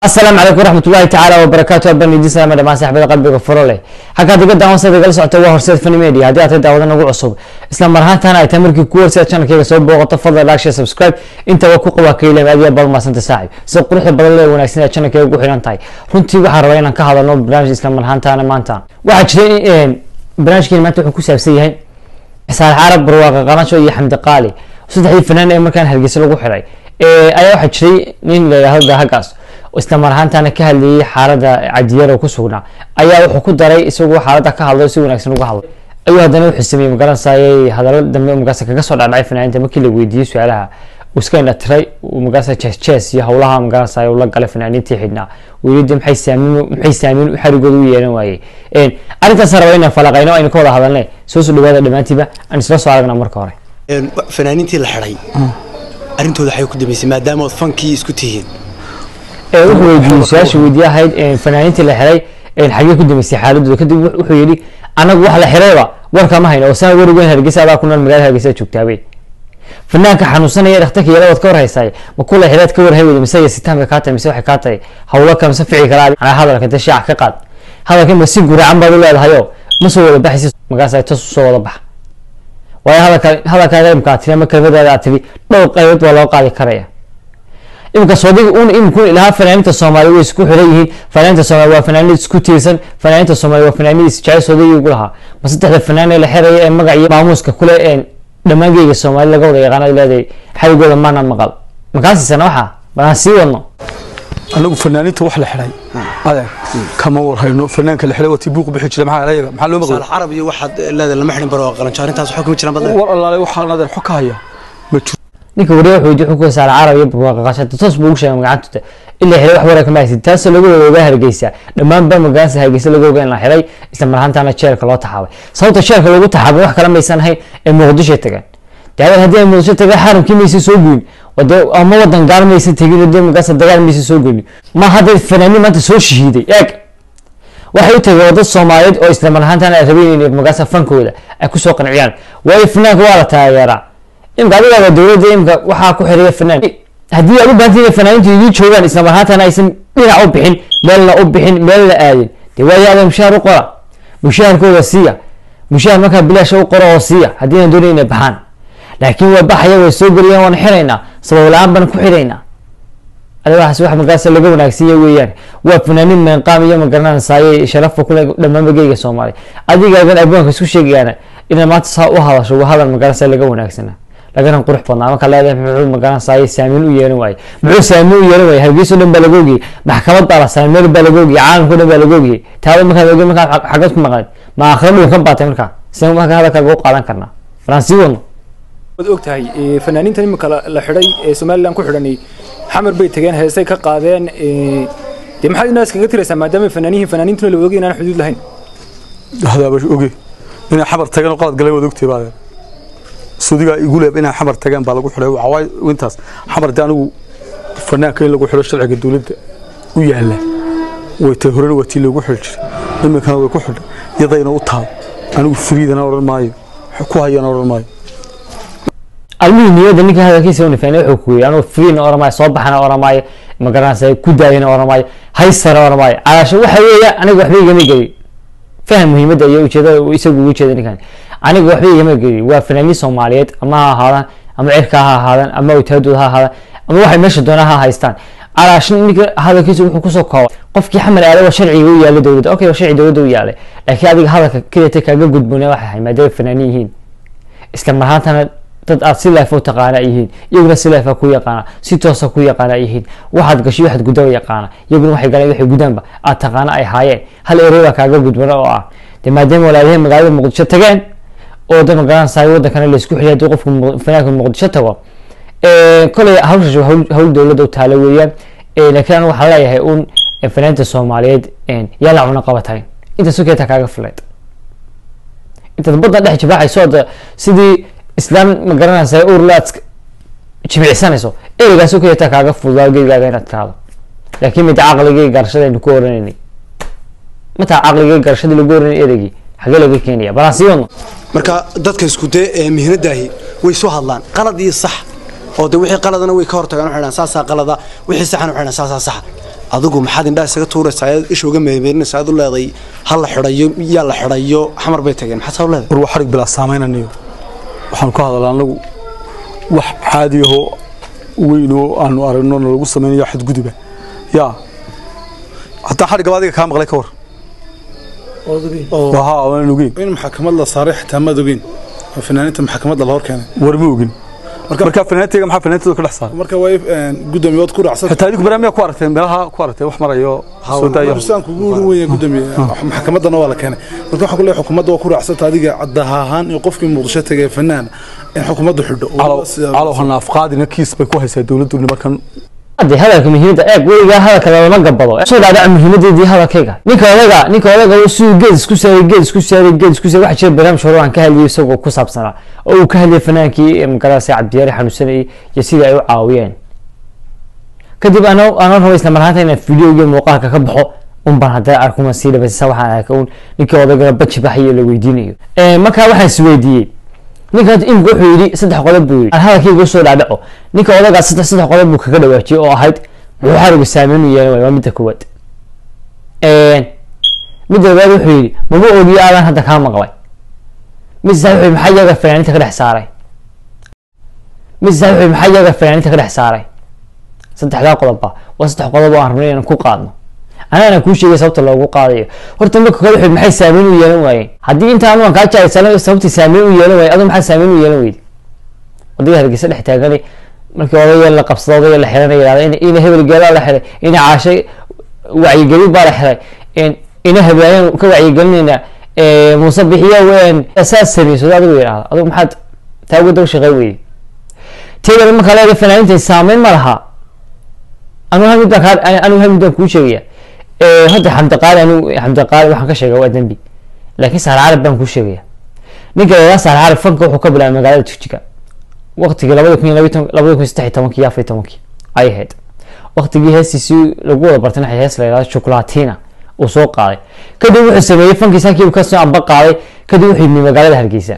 asalaamu calaykum waraxmatullahi tacaala wabarakaatu abanidisama dhamaan saxbada qalbiga furo leh halkaa digada hoosada igala socota waa horseed fani media haddii aad tahay daawada nagu cusub isla mar ahaantaana ay tahay markii ku horseed channelkayga soo booqato fadlan like share subscribe inta waa ku qabaa kaylam aad iyo aad baad umahadsanta saaxib sida quruxda badan lee wanaagsan ee channelkayga ugu xidhan tahay runtii waxaan rabaa inaan ka hadalno barnaamij isla mar ahaantaana maanta waxaa jira in barnaamijkeeni maanta wuxuu ku saabsan yahay saalax carab barwaaqa qalasho iyo xamdi qaali saddexdii fanaan ee markaan hargeysa lagu xiray ayaa waxaa jiray nin la yidhaahdo dahagaas isla mar ahaantaana ka hadlayay xaalada cadiyaro ku sugnaa ayaa wuxuu ku daray isagoo xaalada ka hadlo si wanaagsan uga hadlay ayuu haddana wuxuu sameeyey magaranayay hadallo dambe magaasa kaga soo dhacdhacay fanaaniinta markii la weydiiyey su-aalaha uu iska indhatiray magaasa jes jes iyo howlaha magaranayay uu la galay fanaaniintii xidhnaa weydiida maxay saamiin maxay saamiin xarigooda u yeelan waayey arrintaas raba inaan falaqayno aynu ka wada hadalnay soo soo dhawaada dhammaantiiba aan isla soo aragnaa marka hore fanaaniintii la xidhay arrintooda waxay ku dambeysay maadaama ood fankii isku tihiin wuxuu weydiiyey su-aasha weydiye ahayd fanaaniintii la xiray xagee ku dambeysay xaaladooda kadib wuxuu yidhi anagu wax la xirayba warka ma hayno oo sana werigoyn hargeysa adaa ku nool magaalada hargeysa joogtaabay fanaanka xanuunsanaya dhakhtarka yaladood ka warhaysaay ma kula xireed ka warhay weyda mise yasitaanka kaa tahay mise waxay kaa tahay hawlo kale mise fici kala anaa hadalka dee shaaca ka qaad hadalka ma si guracan baad u leedahayoo ma soo wada baxaysa magaas ay tas usoo wada baxa waayo hadalka hadalkaaga imka aad tiri ama kelmadaada aad tiri dhowr qaybood waa loo qaadi karaya imika sodig un iminku ilahaa fanaaniinta soomaali way isku xiran yihiin fanaaniinta soomaali waa fanaaniid isku tiirsan fanaaniinta soomaali waa fanaaniid isjecel soodigi ugu lahaa ma saddexda fanaan ee la xiraya ee magac iyo maamuuska kule ee dhammaangeyga soomaali laga wada yaqaana leedahay xarigooda maana maqal makaasiisana waxaa balaan sii wadno anagu fanaaniinta wax la xidhay adeeg kama warhayno fanaanka la xidhay waa tii buuq bixi jira maxaa ayaga maxaa loo maqlay saalax carab iyo waxaad leedahay lama xidhin baro qalanjo arrintaas waxaa kuma jiraan badle war allaale waxaan adeer xog ka haya ma jiro ninka wariya wuxuu weydiye xukunka saala carab iyo barwaaqa qashada toos buu ugu sheegay magacantooda ilaa xiray wax wareer kama haysid taasoo laga wada ogaa hargeysa dhammaanba magaasa hargeysa laga ogaa in la xiray isla mar ahaantaana jeelka loo taxaabay sababta jeelka loogu taxaabay wax kale maysan ahayn ee muqdisho tageen daawan haddii ay muqdisho tageen xaramkii maysa soo goyn wade ama wadan gaar maysa tegin dee magaasa dagaal maysa soo goyn ma hadda fanaaniin maanta soo shahiiday eeg waxay u tageen wadad soomaaliyeed oo isla mar ahaantaana ay rabeen inay magaasa fankooda ay kusoo qanciyaan waayo fanaanka waa la taageeraa imka adigaaba dowladda imka waxaa ku xiriya fanaan haddii aad u baahantiin fanaaniintu idii joogaan isla mar ahaantaana aysan dhinac u bixin meelna u bixin meel la aadin dee waayo adaa mushaar u qora mushaharkooda siiya mushahar markaa bilaasha u qora oo siiya haddii aan doonayn inay baxaan laakiin waa baxaya way soo geliyaan waan xiraynaa sabab la-aan baan ku xiraynaa adigaas wax magaasa laga wanaagsiiya weeyaan waa fanaaniin meenqaam iyo magaranaysaay sharafa kule dhammaanba geyga soomaaliya adigaagan abwaanka isku sheegayaana inaad maanta saa u hadasho waa hadal magaranaysa laga wanaagsana lagana qurux badnaa marka leedahay muxuu magaranaysaay saamiin u yeelan waaye muxuu saamiin u yeelan waaye hargeyso dhan baa laga ogiyey maxkamad baa la saaray meel baa laga ogiyey caalamkao dhan baa laga ogiyey taaba markaad ogey markaa xagad ku maqnayd ma aakhira dhul ka baatay markaa sida marka hadalkaaga u qaadan karnaa faransi wadno waad og tahay fanaaniintan imika la xidhay ee somalilan ku xidhanay xamar bay tageen heesay ka qaadeen dee maxaad inaas kaga tiraysaa maadaama fanaaniyihin fanaaniintuna la ogay inaan xuduud lahayn hadaaba oge inay xamar tageen oo qalad galeen waad ogtay baa sudigaa igu leeb inay xamar tageen baa lagu xidhay waxawaay intaas xamar dee anigu fanaanka in lagu xidho sharciga dowladda u yaala way tay horena waa tii loogu xidhi jiray iminkana way ku xidhay yadayna u taal anigu firiidana odhan maayo ku hayana odhan maayo almihii niyada ninka hadalkiisa unifeen wuxuu ku yiri anuu friina oramaayo soo baxana oramaayo magaranaysa ku daayana oramaayo haysana oramaayo calaasho waxa weeya aniga waxba igama gelin faham muhiimadda iyo ujeedada isagu ugu jeeda ninkan aniga waxba igama gelin waa fanaaniin soomaaliyeed ama ha ahaadaan ama cirka ha ahaadaan ama awtaadooda ha ahaadaan ama waxay meesha doonaa ha haystaan calaasho ninka hadalkiisa wuxuu kusoo koobay qofkii xamar aaday waa sharciga u yaalay dowladda okay waa sharci dowladda u yaalay laakiin adiga hadalka keliyata kaaga gudboona waxay ahay maadaama fanaaniin yihiin isla mar ahaantana dad aad si leefa u taqaana yihiin iyaguna si leefa ku yaqaana si toosa ku yaqaana yihiin waxaad gashay waxaad gudaba yaqaana iyaguna waxay galeen waxay gudaanba aad taqaana ay haayeen hal erey baa kaaga gudbana oo ah dee maadaama walaalahay magaalada muqdisho tageen oo da magaranaysaay wadankana laysku xiliy haddii qofku fanaanka muqdisho tago koley hawshaas waa hawl dowladda u taala weeyaan laakiin anu waxaan leeyahay un fanaanta soomaaliyeed yaa la cuna qabatayn intaas sokeeta kaaga filayd intaad badda dhex jibaaxayso oda sidii islaam ma garanaysa urlaad jimicsanayso ereygaas kaleeta kaaga fududaa geygaaga inaad tiraahdo laakiin mid caqligii garashada aynu ku oranaynay mataa caqligii garashadii lagu oranay ereygii xagee laga keenaya balaan sii wadno marka dadka isku dee ee mihnadaahi way soo hadlaan qalad iyo sax oo de wixii qaladana way ka hortagaan waxay dhahaan saasaa qalada wixii saxana waxay dhahaan saasaa saxa adigu maxaad indhaha isaga tuuraysaa ayaad isha uga meemeerinaysaa aad u leeday ha la xidhayo yaa la xidhayo xamar bay tageen maxaad saa u leedahay war waa xarig bilaa saamaynanayo waxaanu ka hadalaa anagu wax caadiyahoo weyn oo aanu aragno na lagu samaynayo xadguduba yaa hataa xarigaba adiga kaa maqlay ka war haa waan ogeyn in maxkamad la saaray xitaa maad ogeyn oo fanaaniinta maxkamadda la hor keenay war ma ogin markaa fanaantayga maxaa fanaantooda ka dhex saaray marka waa gudoomiyood ku raacsan xitaa adigu barnaamijka ku aragteen meelaha ku aragteen wax marayo soo daayo saan kugu urin weyn gudoomiye maxkamaddana waa la keenay marka waxaan ku leeyahay xukuumadda waa ku raacsanta adiga caddaha ahaan in qofkii muqdisho tagay fanaan in xukuumaddu xidho calow hanaafqaadina kiis bay ku haysaa dowladdu nimankan hadde hadalka muhiimadda eeg weligaa hadalka lama gabado soo dhaadhaca muhiimadeedii hadalkayga ninka odaga ninka odaga siduu geed isku saaray geed isku saaray geed isku saaray waxaa jira barnaamij hore aan ka hadlayay isagoo ku saabsanaa oo uu ka hadlayay fanaankii magaalada cabdiyaari xanuunsanayay iyo sidii ay u caawiyeen kadib ana ana raba isla marhaanta inaan fideoga muuqaalka ka baxo un baan haddana arkuma sii dhabaysa waxaan arkay un ninkii odagana baji baxayo la weydiinayo markaa waxaan isweydiiyey ninka imika wuxuu yidhi saddex qodob buu yidhi hadalkayga usoo dhaadhaco ninka odagaa saddex saddex qodob buu kaga dhawaajiyey oo ahayd muxuu xarigu saameyn u yeelan waaya waa midda koowaad midda labaad wuxuu yidhi mama ogiyo aadaan hadda kaa maqlay mid saddex wuxuu maxaa yaga fanaaniinta ka dhex saaray mid saddex wuxuu maxaa yaga fanaaniinta ka dhex saaray saddexdaa qodobba waa saddex qodob oo aan rabnay inaan ku qaadno anaana kuu sheegay sababta loogu qaadayo horta marka kale wuxuu maxay saameyn u yeelan waayeen haddii inta anu aan kaa jaaysano sababtii saameyn u yeelan waayey aduu maxaa saameyn u yeelan weyday odayga hargeysa dhex taagani markii odayga la qabsado odayga la xiranaya yidhahda ina hebel geelaa la xiray ina caashay wacyigelin baa la xiray ina habeeyaan ka wacyigelinayna muuse bixiyo saas sameyso adigu yidhahda adigu maxaad taa uga daba shaqeyn weyday teedana markaa leeda fanaaniinta saameyn ma laha anu hal mid baan kaa anu hal mid baan kuu sheegaya hadda xamdiqaali anu xamdiqaali waxaan ka sheega waa dembi laakiin saar carab baan kuu sheegaya ninka lagaa saar carab fanka wuxuu ka bilaabay magaalada jigjiga waqtigii labada kun iyo labada kun saddex iyo tobankii iyo afar iyo tobankii ay ahayd waqtigii heestiisii lagu wada bartay naxay hees la yidhahdo chocolatina uu soo qaaday kadib wuxuu sameeyey fankiisa halkii uu kasoo amba qaaday kadib wuxuu yimi magaalada hargeysa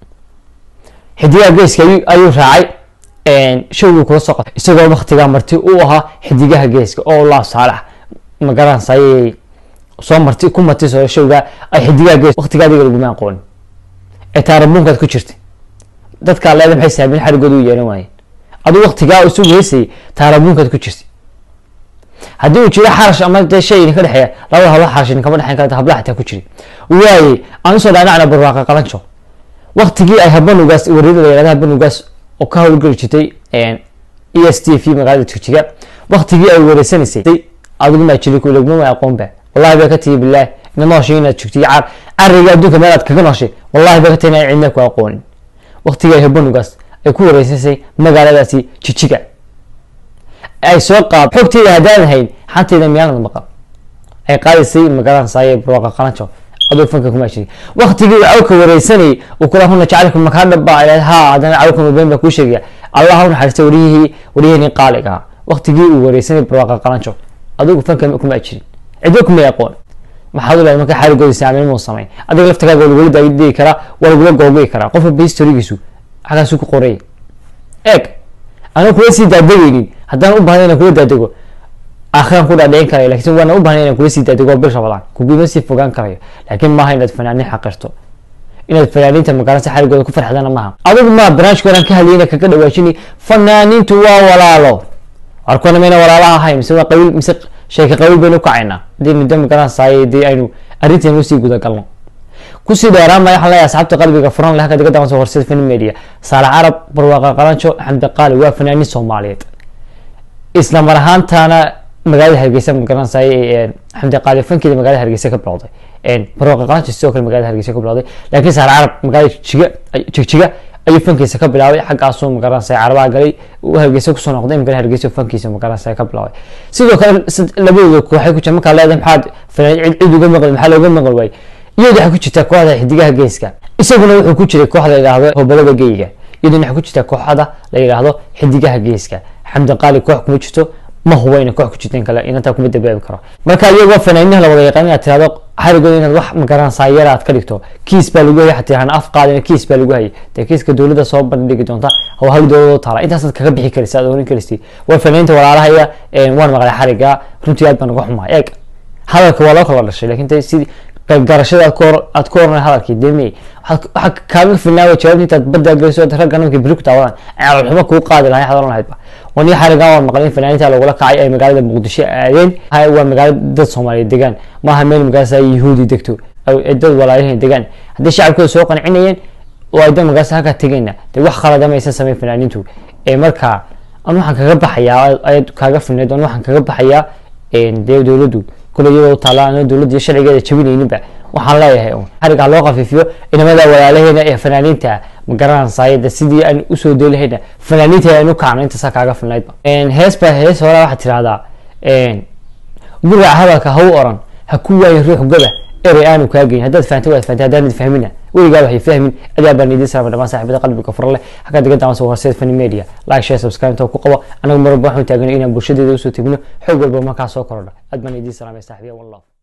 xidigaha geeska ayuu raacay showgii kula soo qatay isagoo waqtigaa marti u ahaa xidigaha geeska oo laa saalax magaranaysa ayay soo marti ku marti soo showga ay xidigaha gees waqtigaa adiga laguma aqoonin ee taarabuunkaad ku jirtay dadkaa leeda maxay saameyn xarigooda u yeelan waayeen aduu waqtigaa isugu heysayay taarabuunkaad ku jirtay haddii uu jiro xarash ama dee shay idinka dhexeeya labada habla xarash idinkama dhexeyn karta hablaha xitaa ku jiray waayey aan usoo dhaanacna barwaaqa qalanjo waqtigii ay habanugaas wariyada la yihahda habanugaas oo ka howlgeli jirtay e s t v magaalada jigjiga waqtigii ay wareysanaysay adigu maa jiri ku laguma ma aqoonba wallahi bay ka tihi bilaah ina nooshay inaad jogtay car cariga adduunka meelaad kaga nooshay wallahi bay ka tihi inaan cidna ku aqoonin waqtigii ay habanugaas ay ku wareysanaysay magaaladaasi jijiga ay soo qaad xogteeda haddaan hayn xanteeda miyaanad maqal ay qaadaysay magaalada saaye barwaqa qalanjo aduu fanka kuma jiray waqtigii cawka wareysanayay uu kula huna jacaylka makaa dhaba ha haddana cawka mabeen baa kuu sheegaya allah u naxariista wariyihii wariyihii qaaliga ahaa waqtigii uu wareysanayay barwaqa qalanjo adigu fanka kuma jirin cidlo kuma aqoon maxaad u leedahay marka xaligooda saameyn muu samayn adiga laftigaaga waa lagula daadigi karaa waa lagula googoi karaa qof walba historigiisu xagaasu ku qoray eeg anu kula sii daadegaynin haddaan u baahday inaan kula daadego akhiraan ku dhaadhicin karayo lakin waana u bahnay inaan kula sii daadego bil rabadaan kuguma sii fogaan karayo laakiin maaha inaad fanaanin xaqirto inaad fanaaniinta magaransa xaligooda ku farxdana maaha adigu maa barnaamijka horaan ka hadlayna kaga dhawaajini fanaaniintu waa walaalo warkuna mayna walaalaha ahay mise waa qabiil mise sheeka qabiil baynu kacaynaa hadii muddo magaransaay dee aynu arrinteenu usii gudagalno kusii dheeraan maya waxaan leeyahay asxaabta qalbiga furan leh halka diga daban soo horsada fan media saalax carab barwaaqa qalanjo xamdi qaali waa fanaaniin soomaaliyeed isla mar ahaantaana magaalada hargeysa magaranaysaay xamdi qaali fankeeda magaalada hargeysa ka bilowday barwaaqa qalanjo sidoo kale magaalada hargeysa ka bilowday laakiin saalax carab magaalada jigjiga jigjiga ayuu fankiisa ka bilaabay xaggaasuu magaranaysa carabaha galay hargeysa kusoo noqday imkana hargeysa fankiisa magaranaysa ka bilaabay sidoo kale labadooda kooxay ku jira markaa leedahay maxaad fanaan cid uga maqli maxaa looga maqli waayey iyadu waxay ku jirtaa kooxda xidigaha geeska isaguna wuxuu ku jiray kooxda la yidhaahdo hobalada geyga iyaduna waxay ku jirtaa kooxda la yidhaahdo xidigaha geeska xamdi qaali koox kuma jirto ma huba ina koox ku jirta in kale inantaa kuma dabaabi karo marka iyagoo fanaaniinaha la wada yaqaan inaad tirahdo xarigooda inaad wax magaranaysaa yar aad ka dhigto kiis baa lagu hayay xataa aan af qaadin kiis baa lagu hayay dee kiiska dowladda soo bandhigi doonta oo hal dowladoo taala intaasaad kaga bixi karaysa aad oran karaysid way fanaaniinta walaalahaya waan maqlay xariga runtii aad baan uga xumaa eeg hadalka waa loo kala dhashay laakiin tay sidii garashada aad ku hor aad ku horanay hadalkii demey waxaa kaaga filnaawa jawaabta intaad badda geliso ragga ninkii beri ku taawadaan caloolxumo kuu qaadi lahay xadolan lahaydba wani xarigan waan maqlay in fanaaniinta lagula kacay ay magaalada muqdisho aadeen waa magaalo dad soomaaliyeed degaan maaha meel magaaladaas ay yahuudi degto ay dad walaalahiin degaan haddii shacabkooda soo qancinayeen oo ay dad magaaladaas halkaa tegayna dee wax khalada maysan samayn fanaaniintu ee markaa an waxaan kaga baxayaa ayaad kaaga filnayd an waxaan kaga baxayaa dee dowladdu kule iyadoo taala aan dowladda iyo sharcigeeda jabinayninba waxaan leeyahay un xariga ha loo khafiifiyo inamada walaalaheena ee fanaaniinta ma garanaysaayada sidii aan usoo deelahayna fanaaniinta aan u kacno intaasaa kaaga filnaydba hees baa hees hore waxaad tirahdaa guraca hadalka ha u oran ha ku waayo ruux goba erey aanu kaa geyn haddaad fahantay waad fahantay haddaanad fahmina weligaa waxay fahmin adaa baan idiin salaamay dhammaan saaxiibada qalbiga fura leh halkaa diga daawan soo horseed fani media like share subscribe inta ku qabo anagu marwalba waxaan taaganay inaan bulshadeeda usoo tegno xog walba markaa soo korodha aad baan idiin salaamay saaxiibiya one love